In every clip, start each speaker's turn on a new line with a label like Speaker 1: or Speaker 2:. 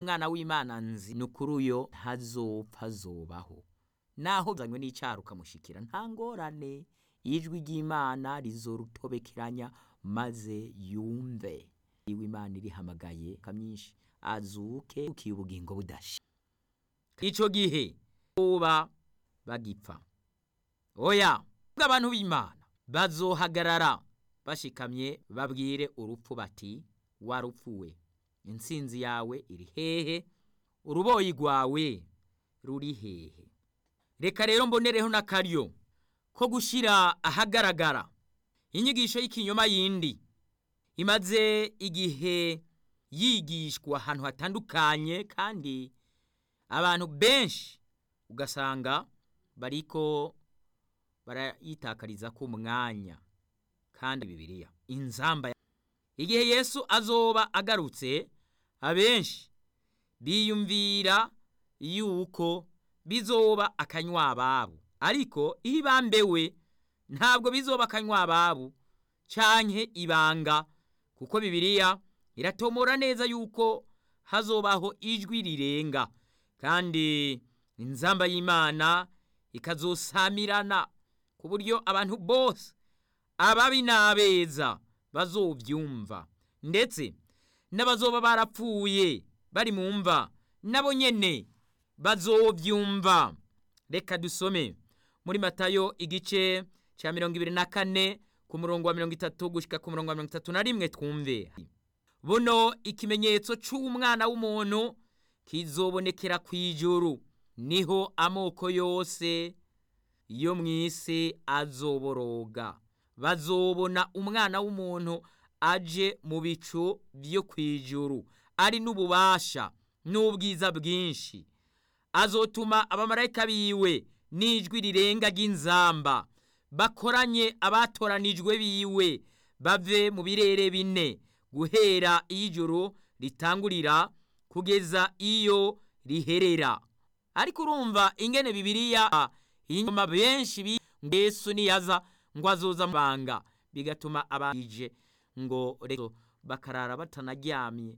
Speaker 1: umwana w'imana nzi ni ukuri uyo ntazopfa azobaho naho zanywe n'icyaro ukamushikira nta ngorane ijwi ry'imana rizorutobekeranya maze yumve iwe imana irihamagaye kamyinshi azuke ukiye ubugingo budashira icyo gihe uba bagipfa oya abantu b'imana bazohagarara bashikamye babwire urupfu bati warupfuwe intsinzi yawe iri hehe uruboyi rwawe ruri hehe reka rero mbonereho n'akaryo ko gushyira ahagaragara inyigisho y'ikinyoma yindi imaze igihe yigishwa ahantu hatandukanye kandi abantu benshi ugasanga bariko barayitakariza ku mwanya kandi bibiliya inzamba igihe yesu azoba agarutse abenshi biyumvira yuko bizoba akanywa ababo ariko iyo ibambewe ntabwo bizoba akanywa ababo canke ibanga kuko bibiliya iratomora neza yuko hazobaho ijwi rirenga kandi inzamba y'imana ikazosamirana ku buryo abantu bose ababi n'abeza bazobyumva ndetse n'abazoba barapfuye bari mu mva nabo nyene bazobyumva reka dusome muri matayo igice cya mirongo ibiri na kane ku murongo wa mirongo itatu gushyika ku murongo wa mirongo itatu na rimwe twumve buno ikimenyetso cy'umwana w'umuntu kizobonekera ku ijuru niho amoko yose yo mu isi azoboroga bazobona umwana w'umuntu aje mu bicu byo ku ijuru ari n'ububasha n'ubwiza bwinshi azotuma abamarayika biwe n'ijwi rirenga ry'inzamba bakoranye abatoranijwe biwe bave mu birere bine guhera iyo ijoro ritangurira kugeza iyo riherera ariko urumva ingene bibiliya inyuma benshi Yesu niyaza ngo azoza amabanga bigatuma abanje ngo rero bakarara batanaryamye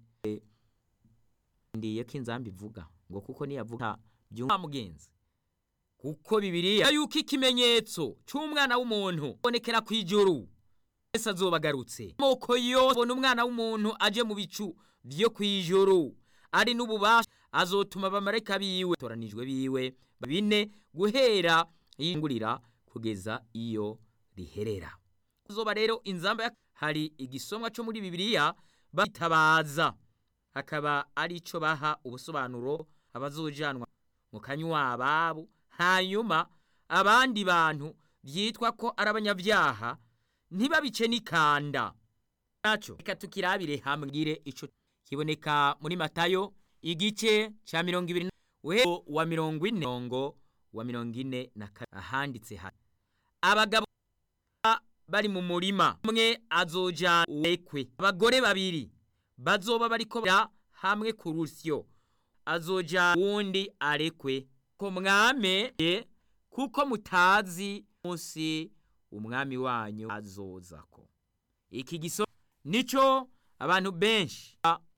Speaker 1: ndiye ko inzamba ivuga ngo kuko niyavuga byumva mugenzi kuko bibiliya yuko ikimenyetso cy'umwana w'umuntu bonekera ku ijuru Yesu azobagarutse amoko yose abona umwana w'umuntu aje mu bicu byo ku ijuru ari n'ububasha azotuma abamarayika biwe toranijwe biwe bine guhera yingurira kugeza iyo riherera kuzoba rero inzamba hari igisomwa cyo muri bibiliya bitabaza hakaba ari cyo baha ubusobanuro abazojanwa mu kanywa ababo hanyuma abandi bantu byitwa ko ari abanyabyaha ntibabice n'ikanda nacyo reka tukirabire hamwire ico kiboneka muri matayo igice cya mirongo ibiri wa mirongo ine wa mirongo ine na kane ahanditse hano abagabo bari mu murima umwe azoja uwekwe abagore babiri bazoba bariko hamwe ku rusyo azoja uwundi arekwe ko mwame kuko mutazi munsi umwami wanyu azoza ko iki giso nico abantu benshi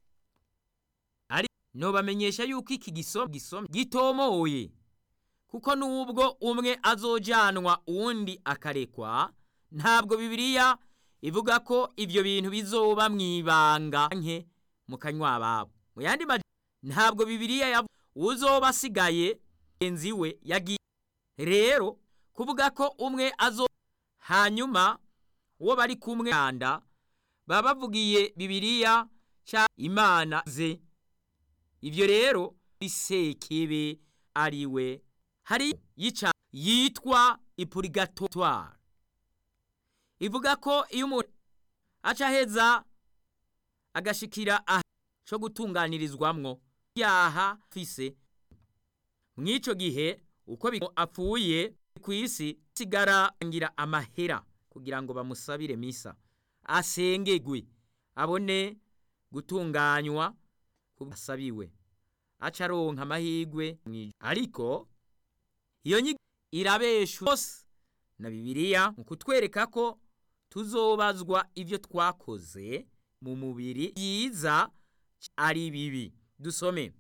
Speaker 1: ari no bamenyesha yuko iki giso gisom gitomoye kuko nubwo umwe azojanwa uwundi akarekwa ntabwo bibiliya ivuga ko ibyo bintu bizoba mu ibanga nke mu kanywa ababo mu yandi ntabwo bibiliya ya uzoba asigaye mugenzi we yagiye rero kuvuga ko umwe azo hanyuma uwo bari kumwe kanda baba bavugiye bibiliya cya imana ze ibyo rero isekebe ari we hari yica yitwa ipurigatwari ivuga ko iyo umuntu aca aheza agashikira aha cyo gutunganirizwamwo yaha fise mw'ico gihe uko apfuye ku isi sigara ngira amahera kugira ngo bamusabire misa asengegwe abone gutunganywa kubasabiwe aca aronka amahirwe ariko iyo nyigo irabesha hose na bibiliya mu kutwereka ko tuzobazwa ibyo twakoze mu mubiri byiza ari bibi dusome